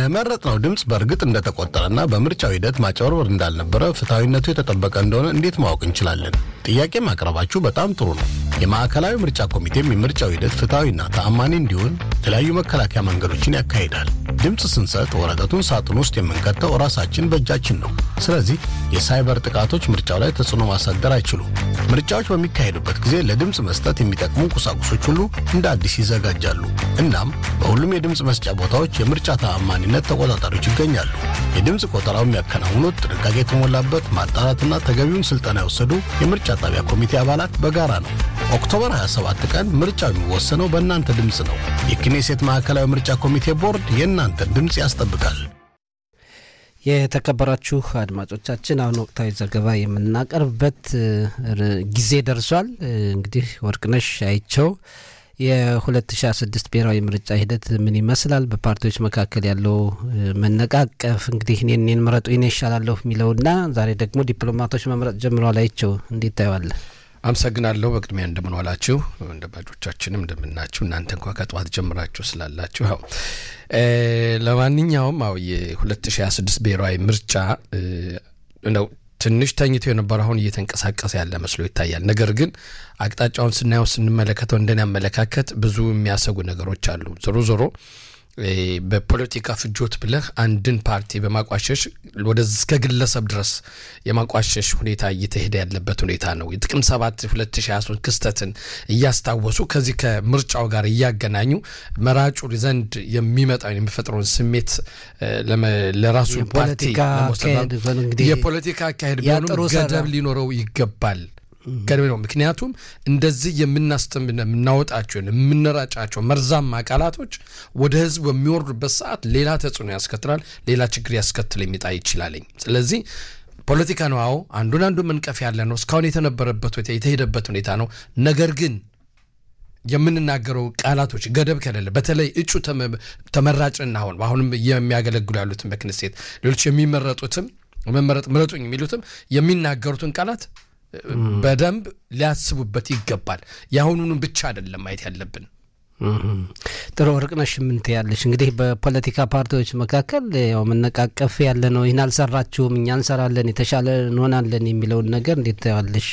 የመረጥነው ድምፅ በእርግጥ እንደተቆጠረና በምርጫው ሂደት ማጭበርበር እንዳልነበረ ፍትሐዊነቱ የተጠበቀ እንደሆነ እንዴት ማወቅ እንችላለን? ጥያቄ ማቅረባችሁ በጣም ጥሩ ነው። የማዕከላዊ ምርጫ ኮሚቴም የምርጫው ሂደት ፍትሐዊና ተአማኒ እንዲሆን የተለያዩ መከላከያ መንገዶችን ያካሂዳል። ድምፅ ስንሰጥ ወረቀቱን ሳጥን ውስጥ የምንከተው ራሳችን በእጃችን ነው። ስለዚህ የሳይበር ጥቃቶች ምርጫው ላይ ተጽዕኖ ማሳደር አይችሉም። ምርጫዎች በሚካሄዱበት ጊዜ ለድምፅ መስጠት የሚጠቅሙ ቁሳቁሶች ሁሉ እንደ አዲስ ይዘጋጃሉ። እናም በሁሉም የድምፅ መስጫ ቦታዎች የምርጫ ተአማኒነት ተቆጣጣሪዎች ይገኛሉ። የድምፅ ቆጠራው የሚያከናውኑት ጥንቃቄ የተሞላበት ማጣራትና ተገቢውን ስልጠና የወሰዱ የምርጫ ጣቢያ ኮሚቴ አባላት በጋራ ነው። ኦክቶበር 27 ቀን ምርጫው የሚወሰነው በእናንተ ድምፅ ነው። የክኔሴት ማዕከላዊ ምርጫ ኮሚቴ ቦርድ የእናንተን ድምፅ ያስጠብቃል። የተከበራችሁ አድማጮቻችን አሁን ወቅታዊ ዘገባ የምናቀርብበት ጊዜ ደርሷል። እንግዲህ ወርቅነሽ አይቸው የ2016 ብሔራዊ ምርጫ ሂደት ምን ይመስላል? በፓርቲዎች መካከል ያለው መነቃቀፍ እንግዲህ እኔን እኔን ምረጡ እኔ ይሻላለሁ የሚለውና ዛሬ ደግሞ ዲፕሎማቶች መምረጥ ጀምረዋል። አይቸው እንዴት ታየዋለህ? አመሰግናለሁ። በቅድሚያ እንደምን ዋላችሁ አድማጮቻችንም እንደምናችሁ። እናንተ እንኳ ከጠዋት ጀምራችሁ ስላላችሁ ያው ለማንኛውም አው የ2026 ብሔራዊ ምርጫ ነው ትንሽ ተኝቶ የነበረ አሁን እየተንቀሳቀሰ ያለ መስሎ ይታያል። ነገር ግን አቅጣጫውን ስናየው ስንመለከተው እንደኔ አመለካከት ብዙ የሚያሰጉ ነገሮች አሉ። ዞሮ ዞሮ በፖለቲካ ፍጆት ብለህ አንድን ፓርቲ በማቋሸሽ ወደ እስከ ግለሰብ ድረስ የማቋሸሽ ሁኔታ እየተሄደ ያለበት ሁኔታ ነው። የጥቅም ሰባት 2023 ክስተትን እያስታወሱ ከዚህ ከምርጫው ጋር እያገናኙ መራጩ ዘንድ የሚመጣውን የሚፈጥረውን ስሜት ለራሱ ፓርቲ የፖለቲካ አካሄድ ቢሆኑም ገደብ ሊኖረው ይገባል ገደብ ነው። ምክንያቱም እንደዚህ የምናስተም የምናወጣቸው የምንራጫቸው መርዛማ ቃላቶች ወደ ህዝብ በሚወርዱበት ሰዓት ሌላ ተጽዕኖ ያስከትላል፣ ሌላ ችግር ያስከትል የሚጣ ይችላለኝ። ስለዚህ ፖለቲካ ነው። አዎ አንዱን አንዱ መንቀፍ ያለ ነው። እስካሁን የተነበረበት የተሄደበት ሁኔታ ነው። ነገር ግን የምንናገረው ቃላቶች ገደብ ከሌለ በተለይ እጩ ተመራጭና አሁን አሁንም የሚያገለግሉ ያሉትን በክንሴት ሌሎች የሚመረጡትም መመረጥ ምረጡኝ የሚሉትም የሚናገሩትን ቃላት በደንብ ሊያስቡበት ይገባል። የአሁኑንም ብቻ አይደለም ማየት ያለብን። ጥሩ ወርቅነሽ ምን ትያለሽ? እንግዲህ በፖለቲካ ፓርቲዎች መካከል ያው መነቃቀፍ ያለ ነው። ይህን አልሰራችሁም፣ እኛ እንሰራለን፣ የተሻለ እንሆናለን የሚለውን ነገር እንዴት ታያለሽ?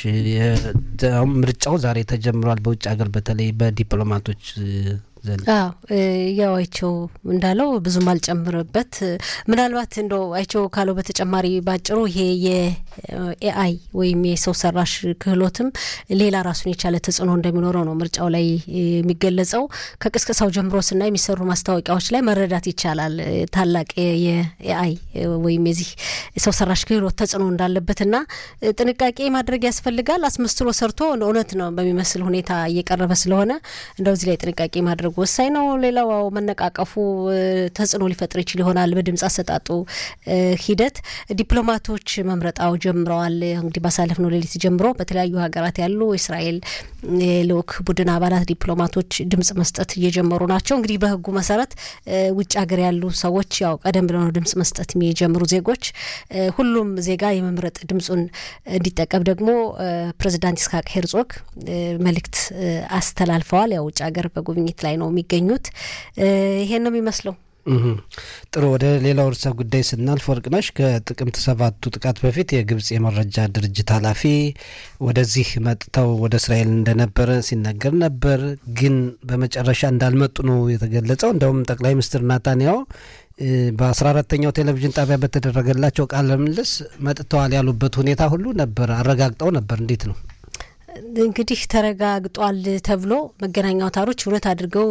ምርጫው ዛሬ ተጀምሯል። በውጭ ሀገር በተለይ በዲፕሎማቶች ዘንድ ያው አይቸው እንዳለው ብዙም አልጨምርበት። ምናልባት እንደው አይቸው ካለው በተጨማሪ ባጭሩ ይሄ የኤአይ ወይም የሰው ሰራሽ ክህሎትም ሌላ ራሱን የቻለ ተጽዕኖ እንደሚኖረው ነው ምርጫው ላይ የሚገለጸው። ከቅስቀሳው ጀምሮ ስና የሚሰሩ ማስታወቂያዎች ላይ መረዳት ይቻላል ታላቅ የኤአይ ወይም የዚህ ሰው ሰራሽ ክህሎት ተጽዕኖ እንዳለበትና ጥንቃቄ ማድረግ ያስፈልጋል። አስመስሎ ሰርቶ እውነት ነው በሚመስል ሁኔታ እየቀረበ ስለሆነ እንደው እዚህ ላይ ጥንቃቄ ማድረግ ወሳኝ ነው። ሌላው መነቃቀፉ ተጽዕኖ ሊፈጥር ይችል ይሆናል በድምጽ አሰጣጡ ሂደት። ዲፕሎማቶች መምረጣው ጀምረዋል። እንግዲህ ባሳለፍነው ሌሊት ጀምሮ በተለያዩ ሀገራት ያሉ የእስራኤል ልዑክ ቡድን አባላት ዲፕሎማቶች ድምጽ መስጠት እየጀመሩ ናቸው። እንግዲህ በሕጉ መሰረት ውጭ ሀገር ያሉ ሰዎች ያው ቀደም ብለው ነው ድምጽ መስጠት የሚጀምሩ ዜጎች። ሁሉም ዜጋ የመምረጥ ድምጹን እንዲጠቀም ደግሞ ፕሬዚዳንት ይስሐቅ ሄርጾግ መልእክት አስተላልፈዋል። ያው ውጭ ሀገር በጉብኝት ላይ ነው የሚገኙት። ይሄን ነው የሚመስለው። ጥሩ ወደ ሌላው ርዕሰ ጉዳይ ስናልፍ ወርቅነሽ ከጥቅምት ሰባቱ ጥቃት በፊት የግብጽ የመረጃ ድርጅት ኃላፊ ወደዚህ መጥተው ወደ እስራኤል እንደነበረ ሲነገር ነበር። ግን በመጨረሻ እንዳልመጡ ነው የተገለጸው። እንደውም ጠቅላይ ሚኒስትር ናታንያሁ በአስራ አራተኛው ቴሌቪዥን ጣቢያ በተደረገላቸው ቃለ ምልልስ መጥተዋል ያሉበት ሁኔታ ሁሉ ነበር፣ አረጋግጠው ነበር። እንዴት ነው እንግዲህ ተረጋግጧል ተብሎ መገናኛ አውታሮች እውነት አድርገው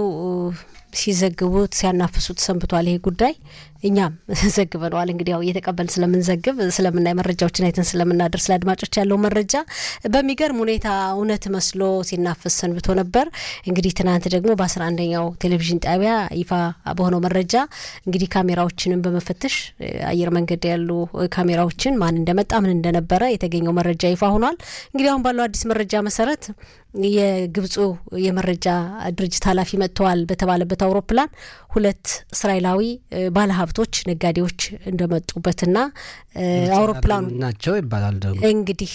ሲዘግቡት ሲያናፍሱት ሰንብቷል። ይሄ ጉዳይ እኛም ዘግበነዋል። እንግዲህ ያው እየተቀበልን ስለምንዘግብ ስለምናይ መረጃዎችን አይተን ስለምናደርስ ለአድማጮች ያለው መረጃ በሚገርም ሁኔታ እውነት መስሎ ሲናፈስ ሰንብቶ ነበር። እንግዲህ ትናንት ደግሞ በአስራ አንደኛው ቴሌቪዥን ጣቢያ ይፋ በሆነው መረጃ እንግዲህ ካሜራዎችንም በመፈተሽ አየር መንገድ ያሉ ካሜራዎችን ማን እንደመጣ ምን እንደነበረ የተገኘው መረጃ ይፋ ሆኗል። እንግዲህ አሁን ባለው አዲስ መረጃ መሰረት የግብፁ የመረጃ ድርጅት ኃላፊ መጥተዋል በተባለበት በተጠቀሙት አውሮፕላን ሁለት እስራኤላዊ ባለሀብቶች ነጋዴዎች እንደመጡበትና አውሮፕላኑ ናቸው ይባላል። ደግሞ እንግዲህ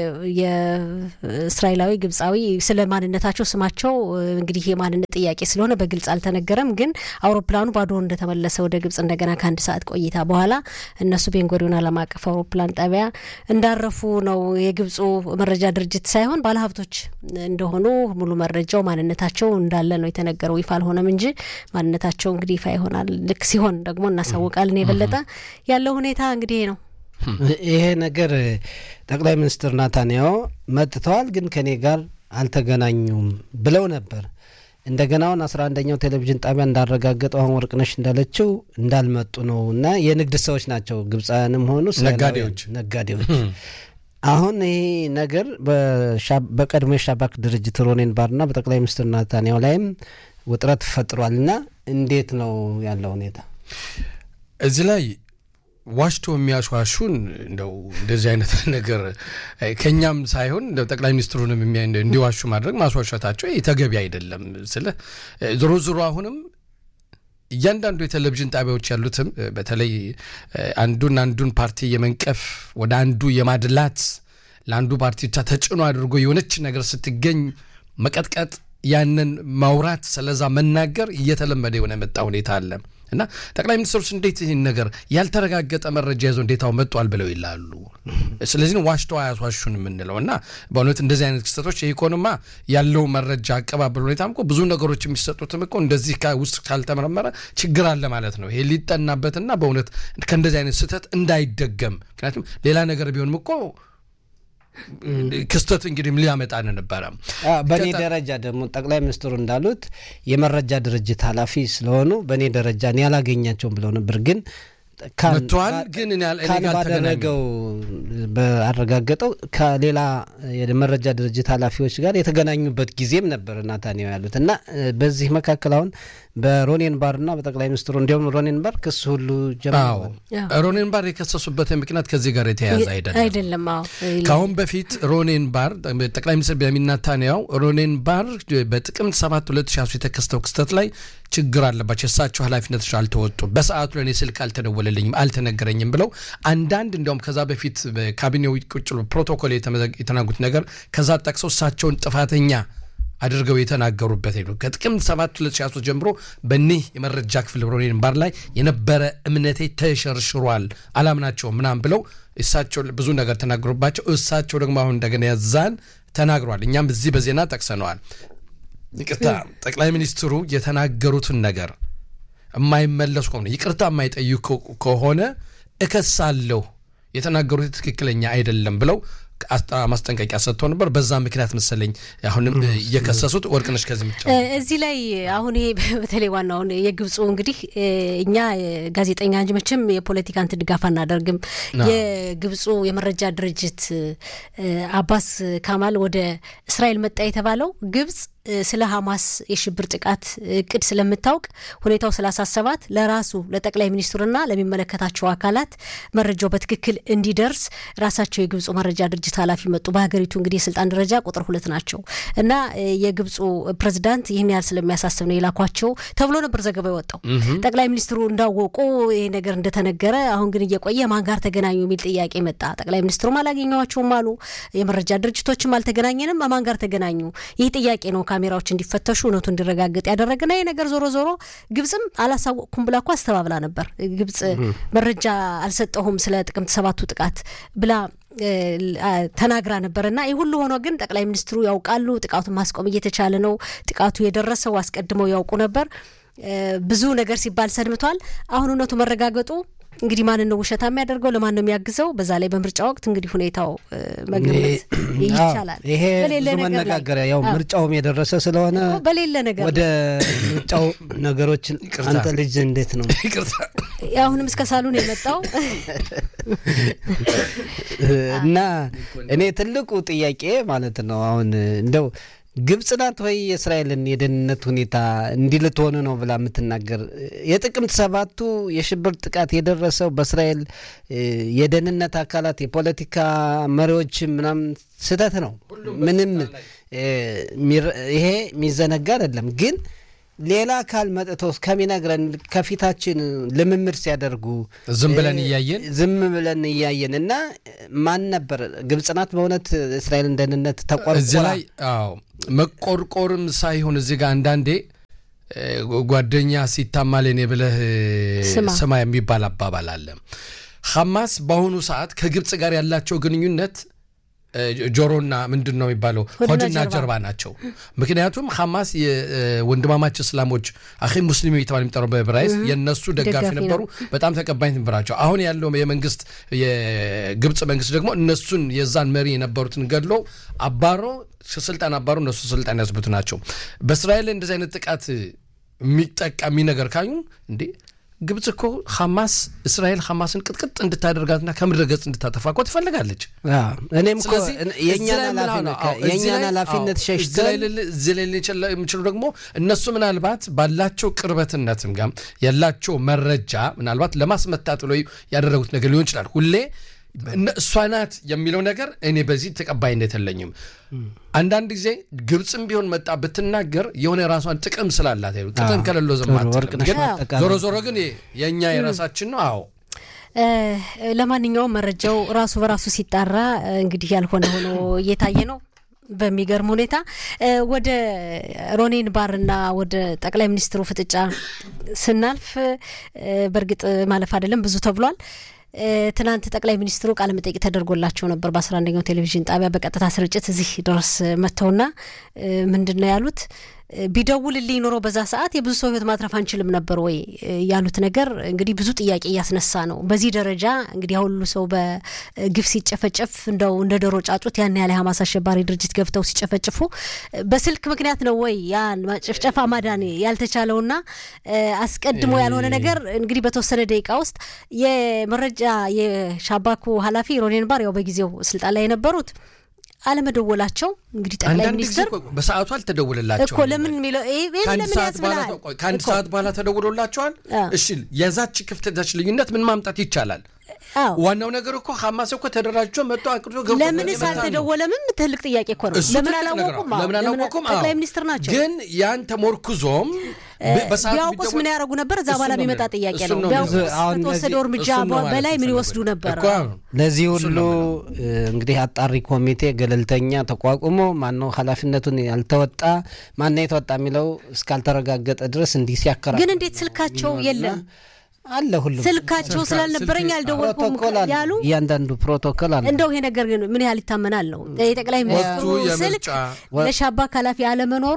የእስራኤላዊ ግብፃዊ ስለ ማንነታቸው ስማቸው እንግዲህ የማንነት ጥያቄ ስለሆነ በግልጽ አልተነገረም። ግን አውሮፕላኑ ባዶ እንደተመለሰ ወደ ግብጽ እንደገና ከአንድ ሰዓት ቆይታ በኋላ እነሱ ቤንጎሪዮን ዓለም አቀፍ አውሮፕላን ጣቢያ እንዳረፉ ነው የግብፁ መረጃ ድርጅት ሳይሆን ባለሀብቶች እንደሆኑ ሙሉ መረጃው ማንነታቸው እንዳለ ነው የተነገረው። ይፋ አልሆነም እንጂ ማንነታቸው እንግዲህ ይፋ ይሆናል። ልክ ሲሆን ደግሞ እናሳውቃለን። የበለጠ ያለው ሁኔታ እንግዲህ ነው። ይሄ ነገር ጠቅላይ ሚኒስትር ናታንያሁ መጥተዋል፣ ግን ከኔ ጋር አልተገናኙም ብለው ነበር። እንደገና አሁን አስራ አንደኛው ቴሌቪዥን ጣቢያ እንዳረጋገጠው አሁን ወርቅነሽ እንዳለችው እንዳልመጡ ነው እና የንግድ ሰዎች ናቸው ግብፃውያንም ሆኑ ነጋዴዎች ነጋዴዎች አሁን ይህ ነገር በቀድሞ የሻባክ ድርጅት ሮኔን ባርና በጠቅላይ ሚኒስትር ናታንያሁ ላይም ውጥረት ፈጥሯል እና እንዴት ነው ያለው ሁኔታ? እዚህ ላይ ዋሽቶ የሚያሸዋሹን እንደው እንደዚህ አይነት ነገር ከኛም ሳይሆን እንደው ጠቅላይ ሚኒስትሩንም እንዲዋሹ ማድረግ ማስዋሸታቸው ተገቢ አይደለም። ስለ ዞሮ ዞሮ አሁንም እያንዳንዱ የቴሌቪዥን ጣቢያዎች ያሉትም በተለይ አንዱን አንዱን ፓርቲ የመንቀፍ ወደ አንዱ የማድላት ለአንዱ ፓርቲ ብቻ ተጭኖ አድርጎ የሆነች ነገር ስትገኝ መቀጥቀጥ፣ ያንን ማውራት፣ ስለዛ መናገር እየተለመደ የሆነ የመጣ ሁኔታ አለ እና ጠቅላይ ሚኒስትሩስ እንዴት ይህን ነገር ያልተረጋገጠ መረጃ ይዘው እንዴታው መጧል ብለው ይላሉ። ስለዚህ ነው ዋሽተው አያስዋሹን የምንለው እና በእውነት እንደዚህ አይነት ክስተቶች የኢኮኖማ ያለው መረጃ አቀባበል ሁኔታም እኮ ብዙ ነገሮች የሚሰጡትም እኮ እንደዚህ ውስጥ ካልተመረመረ ችግር አለ ማለት ነው። ይሄ ሊጠናበትና በእውነት ከእንደዚህ አይነት ስህተት እንዳይደገም ምክንያቱም ሌላ ነገር ቢሆንም እኮ ክስተት እንግዲህ ሊያመጣን ነበረ። በእኔ ደረጃ ደግሞ ጠቅላይ ሚኒስትሩ እንዳሉት የመረጃ ድርጅት ኃላፊ ስለሆኑ በእኔ ደረጃ እኔ ያላገኛቸውም ብለው ነበር ግን መጥተዋል ግን ካን ባደረገው በአረጋገጠው ከሌላ የመረጃ ድርጅት ኃላፊዎች ጋር የተገናኙበት ጊዜም ነበር ናታንያሁ ያሉት እና በዚህ መካከል አሁን በሮኔን ባርና በጠቅላይ ሚኒስትሩ እንዲሁም ሮኔን ባር ክስ ሁሉ ጀምረዋል። ሮኔን ባር የከሰሱበት ምክንያት ከዚህ ጋር የተያያዘ አይደለም አይደለም። ከአሁን በፊት ሮኔን ባር ጠቅላይ ሚኒስትር ቤንያሚን ኔታንያሁ ሮኔን ባር በጥቅምት 7 2023 የተከሰተው ክስተት ላይ ችግር አለባቸው፣ የእሳቸው ኃላፊነቶች አልተወጡም፣ በሰዓቱ ለእኔ ስልክ አልተደወለልኝም፣ አልተነገረኝም ብለው አንዳንድ እንዲያውም ከዛ በፊት በካቢኔው ቁጭ ብሎ ፕሮቶኮል የተናጉት ነገር ከዛ ጠቅሰው እሳቸውን ጥፋተኛ አድርገው የተናገሩበት ሄዱ። ከጥቅምት 7 2023 ጀምሮ በኒህ የመረጃ ክፍል ሮኔን ባር ላይ የነበረ እምነቴ ተሸርሽሯል፣ አላምናቸውም ምናምን ብለው እሳቸው ብዙ ነገር ተናግሮባቸው እሳቸው ደግሞ አሁን እንደገና ያዛን ተናግሯል። እኛም እዚህ በዜና ጠቅሰነዋል። ይቅርታ ጠቅላይ ሚኒስትሩ የተናገሩትን ነገር የማይመለሱ ከሆነ ይቅርታ የማይጠይቁ ከሆነ እከሳለሁ፣ የተናገሩት ትክክለኛ አይደለም ብለው ማስጠንቀቂያ ሰጥተው ነበር። በዛ ምክንያት መሰለኝ አሁንም እየከሰሱት ወርቅነሽ ከዚህ ምጫ እዚህ ላይ አሁን ይሄ በተለይ ዋናውን የግብፁ እንግዲህ እኛ ጋዜጠኛ እንጂ መቼም የፖለቲካ እንትን ድጋፍ አናደርግም። የግብፁ የመረጃ ድርጅት አባስ ካማል ወደ እስራኤል መጣ የተባለው ግብጽ ስለ ሀማስ የሽብር ጥቃት እቅድ ስለምታውቅ ሁኔታው ስላሳሰባት ለራሱ ለጠቅላይ ሚኒስትሩና ለሚመለከታቸው አካላት መረጃው በትክክል እንዲደርስ ራሳቸው የግብፁ መረጃ ድርጅት ኃላፊ መጡ። በሀገሪቱ እንግዲህ የስልጣን ደረጃ ቁጥር ሁለት ናቸው እና የግብፁ ፕሬዚዳንት ይህን ያህል ስለሚያሳስብ ነው የላኳቸው ተብሎ ነበር ዘገባ የወጣው። ጠቅላይ ሚኒስትሩ እንዳወቁ ይህ ነገር እንደተነገረ፣ አሁን ግን እየቆየ ማን ጋር ተገናኙ የሚል ጥያቄ መጣ። ጠቅላይ ሚኒስትሩም አላገኘዋቸውም አሉ። የመረጃ ድርጅቶችም አልተገናኘንም። ማን ጋር ተገናኙ? ይህ ጥያቄ ነው ካሜራዎች እንዲፈተሹ እውነቱ እንዲረጋገጥ ያደረገና ይህ ነገር ዞሮ ዞሮ ግብጽም አላሳወቅኩም ብላ እኮ አስተባብላ ነበር። ግብጽ መረጃ አልሰጠሁም ስለ ጥቅምት ሰባቱ ጥቃት ብላ ተናግራ ነበር እና ይህ ሁሉ ሆኖ ግን ጠቅላይ ሚኒስትሩ ያውቃሉ። ጥቃቱን ማስቆም እየተቻለ ነው። ጥቃቱ የደረሰው አስቀድመው ያውቁ ነበር። ብዙ ነገር ሲባል ሰንብቷል። አሁን እውነቱ መረጋገጡ እንግዲህ ማንን ነው ውሸታ የሚያደርገው? ለማን ነው የሚያግዘው? በዛ ላይ በምርጫ ወቅት እንግዲህ ሁኔታው መገመት ይቻላል። ይሄ ብዙ መነጋገሪያ ያው ምርጫውም የደረሰ ስለሆነ በሌለ ነገር ወደ ምርጫው ነገሮችን አንተ ልጅ እንዴት ነው አሁንም እስከ ሳሉን የመጣው እና እኔ ትልቁ ጥያቄ ማለት ነው አሁን እንደው ግብጽ ናት ወይ የእስራኤልን የደህንነት ሁኔታ እንዲህ ልትሆኑ ነው ብላ የምትናገር? የጥቅምት ሰባቱ የሽብር ጥቃት የደረሰው በእስራኤል የደህንነት አካላት የፖለቲካ መሪዎች ምናምን ስህተት ነው። ምንም ይሄ የሚዘነጋ አይደለም። ግን ሌላ አካል መጥቶ ከሚነግረን ከፊታችን ልምምድ ሲያደርጉ ዝም ብለን እያየን ዝም ብለን እያየን እና ማን ነበር ግብጽ ናት በእውነት እስራኤልን ደህንነት እዚህ ተቆርቆራ ላይ አዎ መቆርቆርም ሳይሆን እዚህ ጋር አንዳንዴ እ፣ ጓደኛ ሲታማ ለኔ ብለህ ስማ። ስማ የሚባል አባባል አለ። ሐማስ በአሁኑ ሰዓት ከግብፅ ጋር ያላቸው ግንኙነት እ፣ ጆሮና ምንድን ነው የሚባለው ሆድና ሆድና ጀርባ። ጀርባ ናቸው። ምክንያቱም ሐማስ የወንድማማች እስላሞች አኺ ሙስሊም የተባለ የሚጠራው በዕብራይስጥ የእነሱ ደጋፊ ደጋፊ ነው። ነበሩ። በጣም ተቀባይነት ነበራቸው። አሁን ያለው የመንግስት የግብፅ መንግስት ደግሞ እነሱን የዛን መሪ የነበሩትን ገድሎ አባሮ ስልጣን አባሮ እነሱ ስልጣን ያስቡት ናቸው። በእስራኤል ላይ እንደዚህ አይነት ጥቃት የሚጠቃ የሚነገር ካዩ እንዴ ግብፅ እኮ ሐማስ እስራኤል ሐማስን ቅጥቅጥ እንድታደርጋትና ከምድረ ገጽ እንድታጠፋ እኮ ትፈልጋለች። አዎ፣ እኔም እኮ ስለዚህ እን- እዚህ የእኛን ላይ ምን ኃላፊነት አዎ፣ እዚህ የእኛን ላይ- ኃላፊነት አዎ፣ እዚህ ላይ ሸሽተን ልል- እዚህ ላይ ልችል የሚችሉ ደግሞ እነሱ ምናልባት ባላቸው ቅርበትነትም ጋር ያላቸው መረጃ ምናልባት ለማስመታት ብለው ያደረጉት ነገር ሊሆን ይችላል። ሁሌ እነ- እሷ ናት የሚለው ነገር እኔ በዚህ ተቀባይነት የለኝም። አንዳንድ ጊዜ ግብፅም ቢሆን መጣ ብትናገር የሆነ የራሷን ጥቅም ስላላት ይኸው ጥቅም ከሌለው ዝም ጥሩ አትልም። ወርቅነሽ ግን ማጠቃለያ። ዞሮ ዞሮ ግን የእኛ የራሳችን ነው። አዎ እ፣ ለማንኛውም መረጃው ራሱ በራሱ ሲጣራ እ፣ እንግዲህ ያልሆነ ሆኖ እየታየ ነው። በሚገርም ሁኔታ እ፣ ወደ ሮኔን ባርና ወደ ጠቅላይ ሚኒስትሩ ፍጥጫ ስናልፍ እ፣ በእርግጥ ማለፍ አይደለም ብዙ ተብሏል። እ፣ ትናንት ጠቅላይ ሚኒስትሩ ቃለ መጠይቅ ተደርጎላቸው ነበር በአስራ አንደኛው ቴሌቪዥን ጣቢያ በቀጥታ ስርጭት እዚህ ድረስ መጥተውና እ፣ ምንድን ነው ያሉት? እ፣ ቢደውልልኝ ኖሮ በዛ ሰዓት የብዙ ሰው ሕይወት ማትረፍ አንችልም ነበር ወይ እ፣ ያሉት ነገር እንግዲህ ብዙ ጥያቄ እያስነሳ ነው። በዚህ ደረጃ እንግዲህ ያው ሁሉ ሰው በግፍ ሲጨፈጨፍ እንደው እንደ ዶሮ ጫጩት ያን ያለ ሀማስ አሸባሪ ድርጅት ገብተው ሲጨፈጭፉ እ፣ በስልክ ምክንያት ነው ወይ ያን ጭፍጨፋ ማዳን ያልተቻለውና እ፣ አስቀድሞ ያልሆነ ነገር እንግዲህ በተወሰነ ደቂቃ ውስጥ የመረጃ የሻባኩ ኃላፊ ሮኔን ባር ያው በጊዜው ስልጣን ላይ የነበሩት አለመደወላቸው እንግዲህ ጠቅላይ አንዳንድ ጊዜ ሚኒስትር እኮ በሰዓቱ አልተደውልላቸው እኮ ለምን የሚለው ይሄ ይሄን ከአንድ ለምን ሰዓት በኋላ ያስብላል? ቆይ፣ ከአንድ እኮ ሰዓት በኋላ ተደውሎላቸዋል። አዎ። እሺ የዛች ክፍተታች ልዩነት ምን ማምጣት ይቻላል? አዎ ዋናው ነገር እኮ ሐማስ እኮ ተደራጅቶ መጥቶ አቅዶ ገብቶ ለምንስ የመጣ ነው። አልተደወለምም? ትልቅ ጥያቄ እኮ ነው። እሱ ለምን ትልቅ ነገር ነው። አላወቁም? አዎ፣ ለምን አላወቁም? አዎ። ጠቅላይ ሚኒስትር ናቸው። ግን ያን ተሞርኩዞም በ- በሰዓቱ ቢያውቁስ ቢደወል- ምን ያደርጉ ነበር? እዛ እሱን በኋላ ነው የሚመጣ የምልህ። ጥያቄ እሱን ነው። ነው ቢያውቁስ የምልህ። አሁን ከተወሰደው ለዚህ- እርምጃ እሱን ነው ማለት በላይ ምን የፈለጉት። ይወስዱ ነበር? እኮ አዎ። ለዚህ እሱን ሁሉ ነው እ፣ እንግዲህ አጣሪ ኮሚቴ ገለልተኛ ተቋቁሞ ማነው ኃላፊነቱን ያልተወጣ ማነው የተወጣ የሚለው እስካልተረጋገጠ ድረስ እንዲህ ሲያከራ ግን እንዴት ስልካቸው የለም? አለ ሁሉም ስልካቸው ስላልነበረኝ አልደወልኩም ፕሮቶኮል አለ። ያሉ እያንዳንዱ ፕሮቶኮል አለ። እንደው ይሄ ነገር ግን ምን ያህል ይታመናል ነው የጠቅላይ ሚኒስትሩ ወቅቱ ስልክ የምርጫ ለሻባክ ኃላፊ አለመኖሩ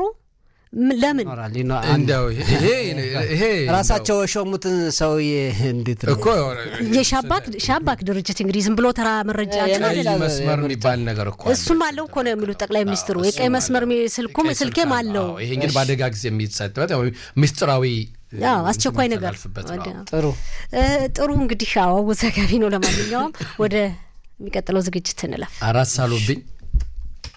ም- ለምን ይኖራል ይኖ- አንድ- እንደው ይሄ ይሄ ራሳቸው የሾሙትን ሰውዬ እንዴት ነው? እኮ የሻባክ ሻባክ ድርጅት እንግዲህ ዝም ብሎ ተራ መረጃ የ- እንትን ቀይ አይደለም። መስመር የሚባል ነገር እኮ አለ። እሱም አለው እኮ ነው የሚሉት ጠቅላይ ሚኒስትሩ። የቀይ መስመር ሚ- ስልኩም ቀይ ስልኬም ስልክ አለው። አዎ፣ ይሄ እንግዲህ በአደጋ ጊዜ የሚሰጥበት ያው ምስጢራዊ አዎ አስቸኳይ ነገር የሚተላልፍበት ነው። ወደ- ጥሩ እ፣ ጥሩ እንግዲህ አዎ አወዛጋቢ ነው። ለማንኛውም ወደ የሚቀጥለው ዝግጅት እንለፍ። አራት ሳሎብኝ